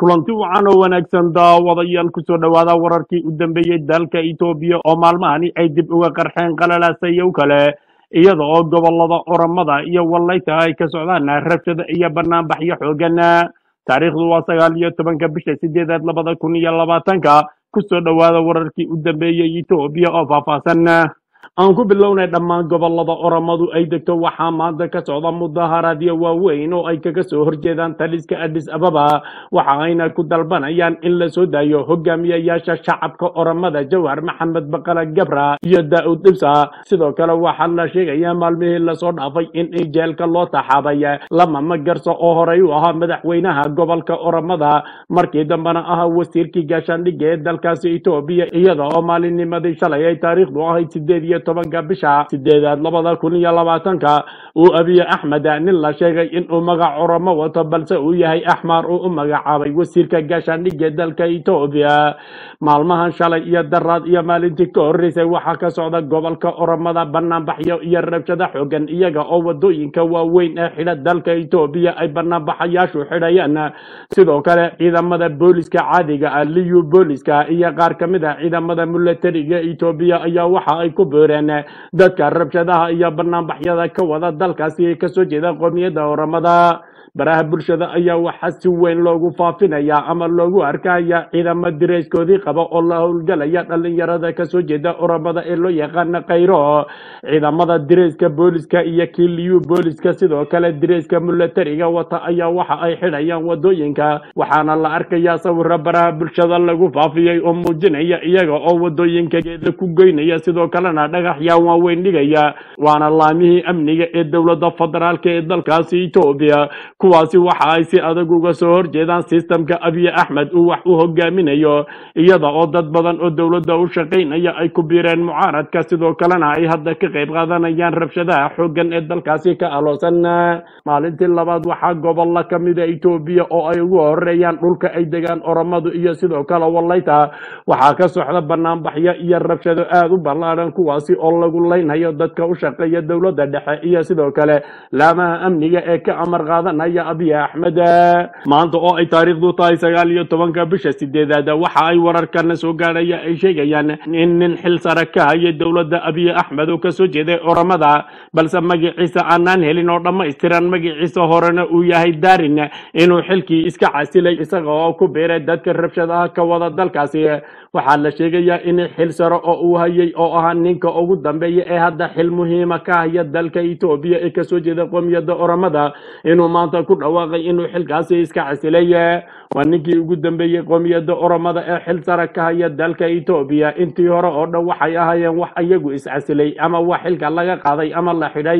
kulanti wacan oo wanaagsan daawadayaal kusoo dhowaada wararkii u dambeeyey dalka etoobiya oo maalmahani ay dib uga qarxeen qalalasayow kale iyada oo gobolada oramada iyo wallayta ay ka socdaan rabshada iyo banaanbaxyo xoogan taariikhdu waa sagaal iyo tobanka bisha sideedaad labada kun iyo labaatanka kusoo dhowaada wararkii u dambeeyey etoobiya oo faahfaahsan aan ku bilownay dhammaan gobolada oramadu ay degto waxaa maanta ka socda mudaharaadyo waaweyn oo ay kaga soo horjeedaan taliska adis ababa waxa ayna ku dalbanayaan in la soo daayo hogaamiyayaasha shacabka oramada jawhar maxamed baqala gabra iyo daa'ud dhibsa sidoo kale waxaa la sheegaya maalmihii lasoo dhaafay in jeelka loo taxaabay lama magarso oo horey u ahaa madaxweynaha gobolka oramada markii dambena ahaa wasiirkii gaashaandhigga ee dalkaasi etoobiya iyada oo maalinnimadii shalay ay taariikhdu ahayd sideed iyo tobanka bisha sideedaad labada kun iyo labaatanka uu abiye axmed nin la sheegay inuu magac oramo wato balse uu yahay axmaar uu u magacaabay wasiirka gaashaandhigga dalka etoobiya maalmahan shalay iyo daraad iyo maalintii ka horreysay waxaa ka socda gobolka oramada banaanbaxyo iyo rabshada xoogan iyaga oo wadooyinka waaweyn ee xidha dalka etoobiya ay banaanbaxayaashu xidhayaan sidoo kale ciidamada booliska caadiga ah liyu booliska iyo qaar ka mid ah ciidamada milatariga etoobiya ayaa waxa ay ku beereen dadka rabshadaha iyo banaanbaxyada ka wada dalkaasi kasoo jeeda qoomiyadda oramada baraha bulshada ayaa waxaa si weyn loogu faafinayaa ama loogu arkaya ciidamo direyskoodii qaba oo la howlgalaya dhalinyarada kasoo jeeda oramada ee loo yaqaana khayro ciidamada direyska booliska iyo kii liyu booliska sidoo kale direyska milatariga wata ayaa waxa ay xidhayaan wadooyinka waxaana la arkayaa sawiro baraha bulshada lagu faafiyey oo muujinaya iyaga oo wadooyinka geeda ku goynaya sidoo kalena dhagaxyaan waaweyn dhigaya waana laamihii amniga ee dowladda federaalka ee dalkaasi etoobiya kuwaasi waxa ay si adag uga soo horjeedaan sistamka abiye axmed uu wax u hogaaminayo iyada oo dad badan oo dowladda u shaqaynaya ay ku biireen mucaaradka sidoo kalena ay hadda ka qayb qaadanayaan rabshadaha xooggan ee dalkaasi ka aloosan maalintii labaad waxaa gobolla ka mida etoobiya oo ay ugu horeeyaan dhulka ay degaan oramadu iyo sidoo kale wallayta waxaa ka socda banaanbaxyo iyo rabshado aada u ballaadhan kuwaasi oo lagu leynhayo dadka u shaqeeya dowladda dhexe iyo sidoo kale laamaha amniga ee ka amar qaadanaya abiy axmed maanta oo ay taariikhdu tahay sagaal iyo tobanka bisha sideedaad waxa ay wararkana soo gaadhaya ay sheegayaan in nin xil sare ka haya dowladda abiy axmed oo kasoo jeeday oramada balse magaciisa aanaan helin oo dhammaystiran magaciisa horena uu yahay darin inuu xilkii iska casilay isaga oo ku biiray dadka rabshadaha ka wada dalkaasi waxaa la sheegayaa in xil sare oo uu hayay oo ahaa ninka ugu dambeeya ee hadda xil muhiima ka haya dalka etoobiya ee kasoo jeeda qoomiyadda oramada inuu maanta ku dhawaaqay inuu xilkaasi iska casilay waa ninkii ugu dambeeyey qoomiyadda oramada ee xil sare ka haya dalka etoobiya intii hore oo dhan waxay ahaayeen wax iyagu iscasilay ama wax xilka laga qaaday ama la xidhay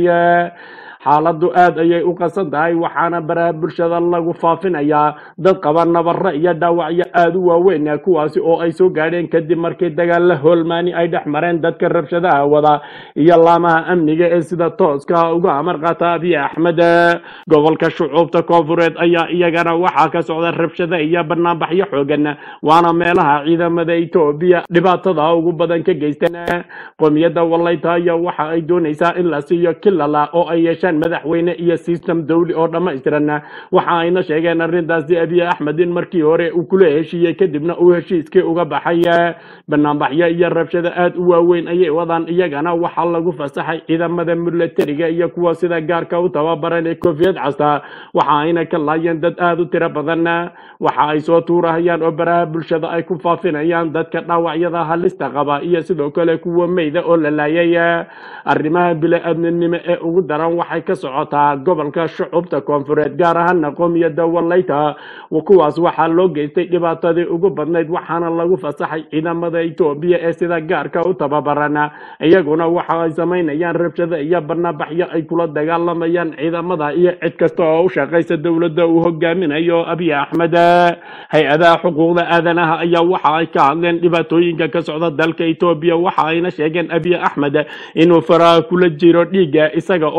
xaaladdu aad ayay u qasan tahay waxaana baraha bulshada lagu faafinayaa dad qaba nabaro iyo dhaawacyo aada u waaweyn kuwaasi oo ay soo gaadheen kadib markii dagaalla hoolmaani ay dhex mareen dadka rabshadaha wada iyo laamaha amniga ee sida tooska uga amar qaata abiy axmed gobolka shucuubta koonfureed ayaa iyagana waxaa ka socda rabshada iyo banaanbaxyo xoogan waana meelaha ciidamada etoobiya dhibaatada ugu badan ka geysteen qoomiyadda wallayta ayaa waxa ay doonaysaa in la siiyo kilala oo ay yeeshaan madaxweyne iyo system dawli oo dhammaystiran waxa ayna sheegeen arrintaasi abiy axmed in markii hore uu kula heshiiyey kadibna uu heshiiskii uga baxay banaanbaxyo iyo rabshado aad u waaweyn ayay wadaan iyagana waxaa lagu fasaxay ciidamada milatariga iyo kuwa sida gaarka u tababaran ee koofiyad casta waxa ayna ka laayeen dad aada u tiro badan waxa ay soo tuurahayaan oo baraha bulshada ay ku faafinayaan dadka dhaawacyada halista qaba iyo sidoo kale kuwa meyda oo la laayay arrimaha bili-aadminimo ee ugu daran waxay ka socotaa gobolka shucubta koonfureed gaar ahaana qoomiyadda wallayta kuwaas waxaa loo geystay dhibaatadii ugu badnayd waxaana lagu fasaxay ciidamada etoobiya ee sida gaarka u tababaran iyaguna waxa ay samaynayaan rabshado iyo banaanbaxyo ay kula dagaalamayaan ciidamada iyo cid kasta oo u shaqaysa dowladda uu hogaaminayo abiy axmed hay-adaha xuquuqda aadanaha ayaa waxa ay ka hadleen dhibaatooyinka ka socda dalka etoobiya waxa ayna sheegeen abiy axmed inuu faraha kula jiro dhiigga isaga oo ay sheegeen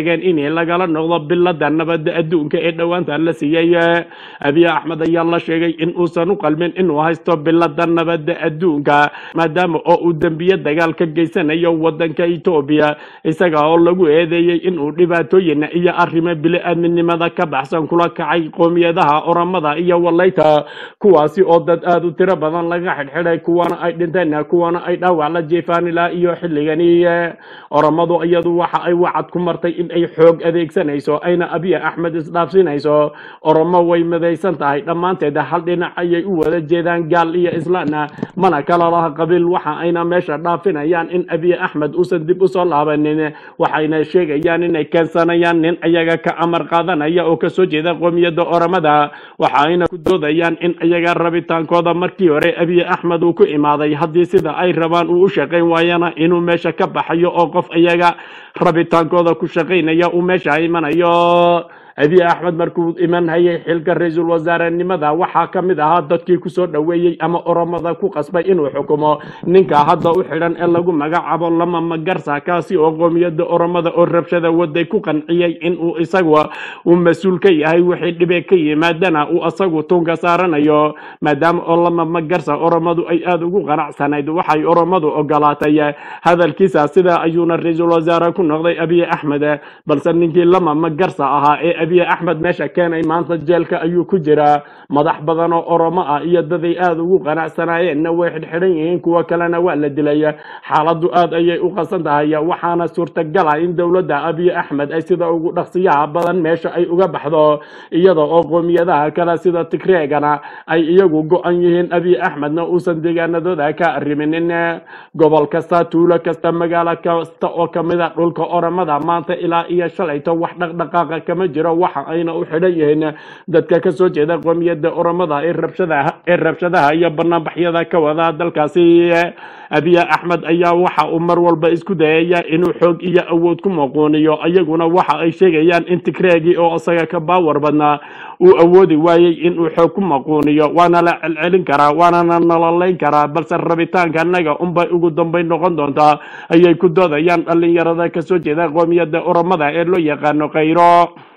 sheegeen in lagala noqdo bilada nabadda adduunka ee dhowaanta la siiyey abiy axmed ayaa la sheegay in uusan u qalmin inuu haysto bilada nabadda adduunka maadaama oo uu dembiye dagaal ka geysanayo wadanka etoobiya isaga oo lagu eedeeyey inuu dhibaatooyin iyo arrimo bili-aadminimada ka baxsan kula kacay qoomiyadaha oramada iyo walayta kuwaasi oo dad aada u tiro badan laga xidhxidhay kuwana ay dhinteen kuwana ay dhaawac la jeefaan ilaa iyo xilligani oramadu iyadu waxa ay wacad ku martay in ay xoog adeegsanayso ayna abiy axmed isdhaafsinayso oromo way midaysan tahay dhammaanteed hal dhinac ayay u wada jeedaan gaal iyo islaana mana kala laha qabiil waxa ayna meesha dhaafinayaan in abiy axmed uusan dib usoo laabanin waxayna sheegayaan inay keensanayaan nin iyaga ka amar qaadanaya oo kasoo jeeda qoomiyadda oramada waxa ayna ku doodayaan in iyaga rabitaankooda markii hore abiy axmed uu ku imaaday haddii sida ay rabaan uu u shaqayn waayana inuu meesha ka baxayo oo qof iyaga rabitaankooda ku shaqaynaya uu meesha imanayo abiy axmed markuu iman hayay xilka ra-iisul wasaarenimada waxaa ka mid ahaa dadkii kusoo dhoweeyey ama oromada ku qasbay inuu xukumo ninka hadda u xidhan ee lagu magacaabo lama magarsa kaasi oo qoomiyadda oromada oo rabshada waday ku qanciyey inuu isagu uu mas-uul ka yahay wixii dhibe ka yimaadana uu isagu tunka saaranayo maadaama oo lama magarsa oromadu ay aada ugu qanacsanayd waxay oromadu ogolaatay hadalkiisa sidaa ayuuna ra-iisul wasaare ku noqday abiy axmed balse ninkii lama magarsa ahaa ee abiy axmed meesha keenay maanta jeelka ayuu ku jiraa madax badan oo oromo ah iyo daday aada ugu qanacsanaayeenna way xidhxidhan yihiin kuwo kalena waa la dilay xaaladdu aad ayay u qasan tahay waxaana suurtagal ah in dowladda abiy axmed ay sida ugu dhaqsiyaha badan meesha ay uga baxdo iyada oo qoomiyadaha kale sida tigreegana ay iyagu go-an yihiin abiy axmedna uusan deegaanadooda ka arriminin gobol kasta tuulo kasta magaalo kasta oo kamida dhulka oromada maanta ilaa iyo shalayto wax dhaqdhaqaaqa kama jiro waxa ayna u xidhan yihiin dadka kasoo jeeda qoomiyadda oromada ee rabshadaha ee rabshadaha iyo banaanbaxyada ka wada dalkaasi abiy axmed ayaa waxa uu mar walba isku dayaya inuu xoog iyo awood ku maquuniyo iyaguna waxa ay sheegayaan in tigreegii oo isaga ka baawar badnaa uu awoodi waayey inuu xoog ku maquuniyo waana la celcelin karaa waanana nololeyn karaa balse rabitaanka annaga unbay ugu dambeyn noqon doontaa ayay ku doodayaan dhalinyarada kasoo jeeda qoomiyadda oromada ee loo yaqaano khayro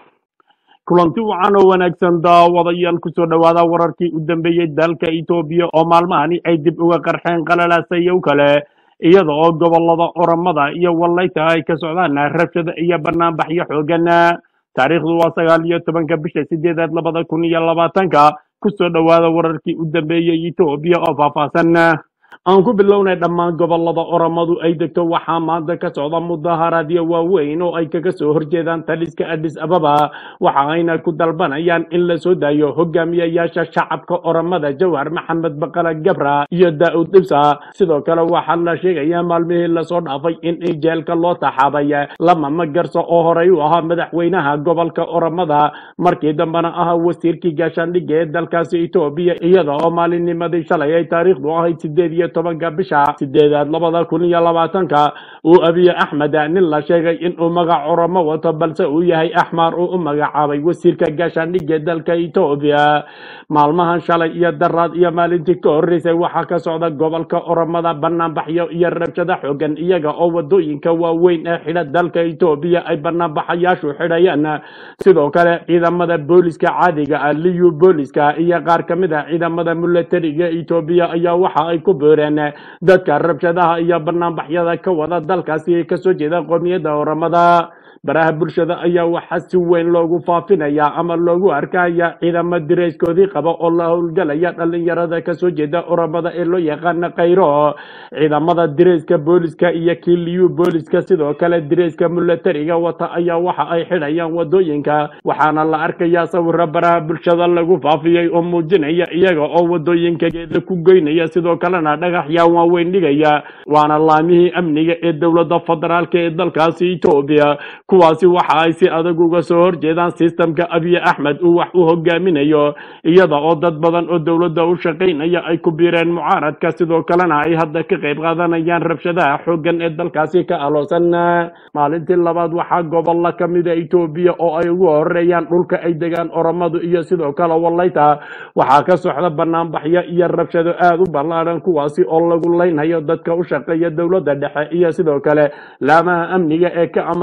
kulanti wacan oo wanaagsan daawadayaal kusoo dhowaada wararkii u dambeeyey dalka etoobiya oo maalmahani ay dib uga qarxeen qalalasayow kale iyada oo gobolada oromada iyo walayta ay ka socdaan rabshada iyo banaanbaxyo xoogan taariikhdu waa sagaal iyo tobanka bisha sideedaad labada kun iyo labaatanka kusoo dhowaada wararkii u dambeeyey etoobiya oo faahfaahsan aan ku bilownay dhammaan gobolada oromadu ay degto waxaa maanta ka socda mudaharaadyo waaweyn oo ay kaga soo horjeedaan taliska adis ababa waxa ayna ku dalbanayaan in la soo daayo hogaamiyayaasha shacabka oromada jawhar maxamed baqala gabra iyo daa-ud dhibsa sidoo kale waxaa la sheegayaa maalmihii lasoo dhaafay in jeelka loo taxaabay lama magarso oo horey u ahaa madaxweynaha gobolka oromada markii dambena ahaa wasiirkii gaashaandhigga ee dalkaasi etoobiya iyada oo maalinnimadii shalay ay taariikhdu ahayd sideed iyo tobanka bisha sideedaad labada kun iyo labaatanka uu abiy axmed nin la sheegay inuu magac oromo wato balse uu yahay axmaar uu u magacaabay wasiirka gaashaandhigga dalka etoobiya maalmahan shalay iyo daraad iyo maalintii ka horreysay waxaa ka socda gobolka oromada banaanbaxyo iyo rabshado xoogan iyaga oo wadooyinka waaweyn ee xidha dalka etoobiya ay banaanbaxayaashu xidhayaan sidoo kale ciidamada booliska caadiga ah liyu booliska iyo qaar ka mid ah ciidamada milatariga etoobiya ayaa waxa ay ku beereen dadka rabshadaha iyo banaanbaxyada ka wada dalkaasi kasoo jeeda qoomiyadda oromada baraha bulshada ayaa waxaa si weyn loogu faafinaya ama loogu arkaya ciidamo dirayskoodii qaba oo la howlgalaya dhalinyarada kasoo jeeda oromada ee loo yaqaana khayro ciidamada dirayska booliska iyo kiliyu booliska sidoo kale dirayska milatariga wata ayaa waxa ay xidhayaan wadooyinka waxaana la arkaya sawiro baraha bulshada lagu faafiyey oo muujinaya iyaga oo wadooyinka geeda ku goynaya sidoo kalena dhagaxyaan waaweyn dhigaya waana laamihii amniga ee dowladda federaalk ee dalkaasi etoobiya kuwaasi waxa ay si adag uga soo horjeedaan sistamka abiy axmed uu wax u hogaaminayo iyada oo dad badan oo dowladda u shaqaynaya ay ku biireen mucaaradka sidoo kalena ay hadda ka qayb qaadanayaan rabshadaha xooggan ee dalkaasi ka aloosan maalintii labaad waxaa gobolla ka mida etoobiya oo ay ugu horeeyaan dhulka ay degaan oromadu iyo sidoo kale walayta waxaa ka socda banaanbaxyo iyo rabshado aada u ballaadhan kuwaasi oo lagu leynhayo dadka u shaqeeya dowladda dhexe iyo sidoo kale laamaha amniga ee ka amar qaadan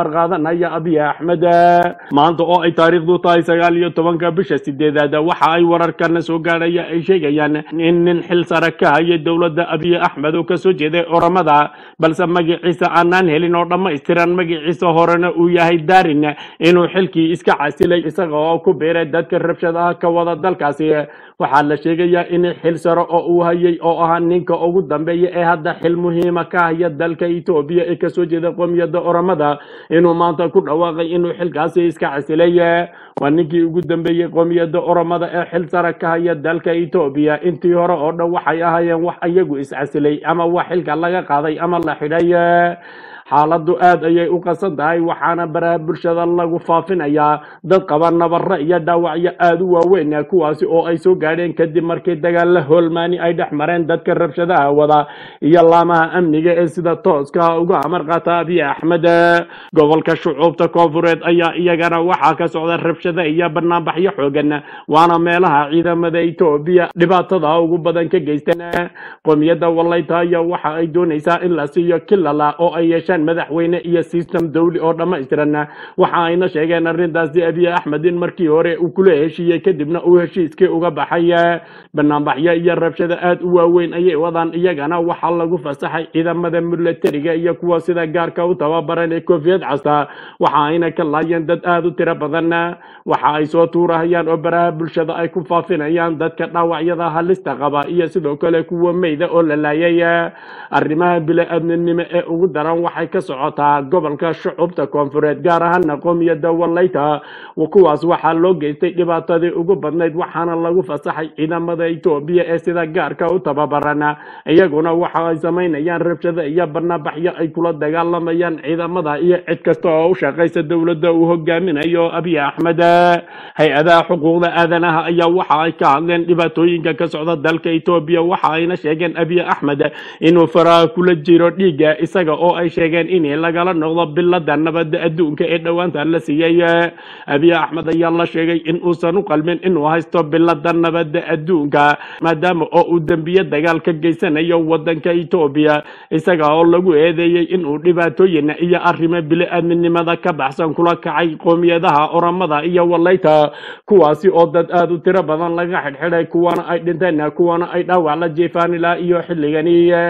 dooranaya abiy axmed maanta oo ay taariikhdu tahay sagaal iyo tobanka bisha sideedaad waxa ay wararkana soo gaadhaya ay sheegayaan in nin xil sare ka haya dowladda abiy axmed oo kasoo jeeday oramada balse magaciisa aanaan helin oo dhammaystiran magaciisa horena uu yahay darin inuu xilkii iska casilay isaga oo ku biiray dadka rabshadaha ka wada dalkaasi waxaa la sheegayaa in xil sare oo uu hayay oo ahaa ninka ugu dambeeya ee hadda xil muhiima ka haya dalka etoobiya ee kasoo jeeda qoomiyadda oramada inuu maanta ku dhawaaqay inuu xilkaasi iska casilay waa ninkii ugu dambeeyey qoomiyadda oramada ee xil sare ka haya dalka etoobiya intii hore oo dhan waxay ahaayeen wax iyagu iscasilay ama wax xilka laga qaaday ama la xidhay xaaladdu aad ayay u qasan tahay waxaana baraha bulshada lagu faafinayaa dad qaba nabaro iyo dhaawacyo aada u waaweyn kuwaasi oo ay soo gaadheen kadib markii dagaalla hoolmaani ay dhex mareen dadka rabshadaha wada iyo laamaha amniga ee sida tooska uga amar qaata abiy axmed gobolka shucuubta koonfureed ayaa iyagana waxaa ka socda rabshada iyo banaanbaxyo xoogan waana meelaha ciidamada etoobiya dhibaatada ugu badan ka geysteen qoomiyadda walayta ayaa waxa ay doonaysaa in la siiyo kilala oo ay yeeshaan madaxweyne iyo system dawli oo dhammaystiran waxa ayna sheegeen arrintaasi abiy axmed in markii hore uu kula heshiiyey kadibna uu heshiiskii uga baxay banaanbaxyo iyo rabshada aad u waaweyn ayay wadaan iyagana waxaa lagu fasaxay ciidamada milatariga iyo kuwa sida gaarka u tababaran ee koofiyad casta waxa ayna ka laayeen dad aada u tiro badan waxa ay soo tuurahayaan oo baraha bulshada ay ku faafinayaan dadka dhaawacyada halista qaba iyo sidoo kale kuwa meyda oo la laayay arrimaha bili-aadminimo ee ugu daran waxay ka socotaa gobolka shucubta koonfureed gaar ahaana qoomiyadda walayta kuwaas waxaa loo geystay dhibaatadii ugu badnayd waxaana lagu fasaxay ciidamada etoobiya ee sida gaarka u tababaran iyaguna waxa ay samaynayaan rabshado iyo banaanbaxyo ay kula dagaalamayaan ciidamada iyo cid kasta oo u shaqaysa dowladda uu hogaaminayo abiy axmed hay-adaha xuquuqda aadanaha ayaa waxa ay ka hadleen dhibaatooyinka ka socda dalka etoobiya waxa ayna sheegeen abiy axmed inuu faraha kula jiro dhiigga isaga oo ay sheegeen in lagala noqdo bilada nabadda adduunka ee dhowaanta la siiyey abiy axmed ayaa la sheegay in uusan u qalmin inuu haysto bilada nabadda adduunka maadaama oo uu dembiye dagaal ka geysanayo wadanka etoobiya isaga oo lagu eedeeyey inuu dhibaatooyin iyo arrimo bili-aadminimada ka baxsan kula kacay qoomiyadaha oramada iyo walayta kuwaasi oo dad aada u tiro badan laga xidhxidhay kuwana ay dhinteen kuwana ay dhaawac la jeefaan ilaa iyo xilligani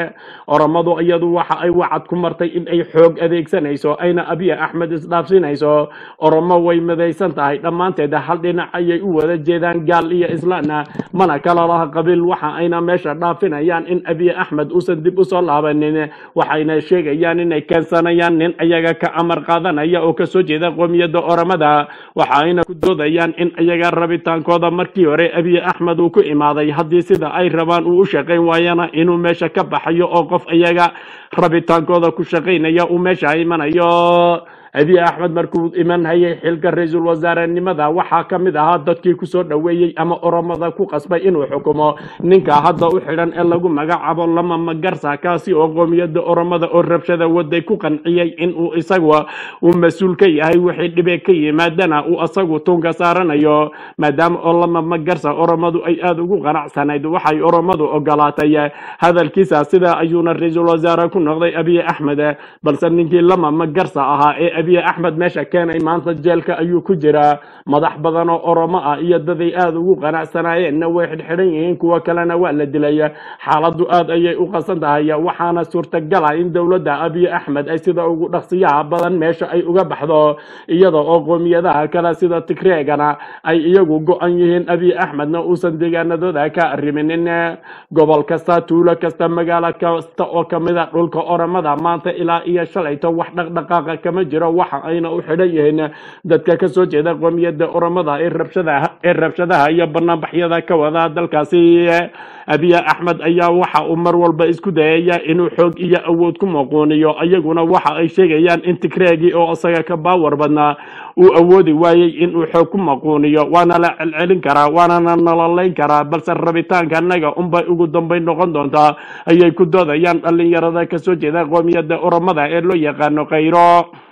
oramadu iyadu waxa ay wacad ku martay in ay xoog adeegsanayso ayna abiy axmed isdhaafsinayso oromo way midaysan tahay dhammaanteed hal dhinac ayay u wada jeedaan gaal iyo islaana mana kala laha qabiil waxa ayna meesha dhaafinayaan in abiy axmed uusan dib usoo laabanin waxayna sheegayaan inay keensanayaan nin ayaga ka amar qaadanaya oo kasoo jeeda qoomiyadda oramada waxa ayna ku doodayaan in ayaga rabitaankooda markii hore abiy axmed uu ku imaaday haddii sida ay rabaan uu u shaqayn waayana inuu meesha ka baxayo oo qof ayaga rabitaankooda ku shaqaynaya uu meesha imanayo abiy axmed markuu iman hayay xilka ra-iisul wasaarenimada waxaa ka mid ahaa dadkii kusoo dhoweeyey ama oromada ku qasbay inuu xukumo ninka hadda u xidhan ee lagu magacaabo lama magarsa kaasi oo qoomiyadda oromada oo rabshada waday ku qanciyey inuu isagu uu mas-uul ka yahay wixii dhibe ka yimaadana uu asagu tunka saaranayo maadaama oo lama magarsa oromadu ay aada ugu qanacsanayd waxay oromadu ogolaatay hadalkiisa sidaa ayuuna ra-iisul wasaare ku noqday abiy axmed balse ninkii lama magarsa ahaa ee abiy axmed meesha keenay maanta jeelka ayuu ku jiraa madax badan oo oromo ah iyo daday aada ugu qanacsanaayeenna way xidhxidhan yihiin kuwo kalena waa la dilay xaaladdu aad ayay u qasan tahay waxaana suurtagala in dowladda abiy axmed ay sida ugu dhaqsiyaha badan meesha ay uga baxdo iyada oo qoomiyadaha kale sida tigreegana ay iyagu go-an yihiin abiy axmedna uusan deegaanadooda ka arriminin gobol kasta tuulo kasta magaalo kasta oo kamida dhulka oromada maanta ilaa iyo shalayto wax dhaqdhaqaaqa kama jiro waxa ayna u xidhan yihiin dadka ka soo jeeda qoomiyadda oromada ee rabshadaha ee rabshadaha iyo banaanbaxyada ka wada dalkaasi abiy axmed ayaa waxa uu mar walba isku dayaya inuu xoog iyo awood ku muquuniyo iyaguna waxa ay sheegayaan in tigreegii oo isaga ka baawar badnaa uu awoodi waayey inuu xoog ku maquuniyo waana la celcelin karaa waanana nololayn karaa balse rabitaanka annaga unbay ugu dambayn noqon doontaa ayay ku doodayaan dhallinyarada kasoo jeeda qoomiyadda oromada ee loo yaqaano khayro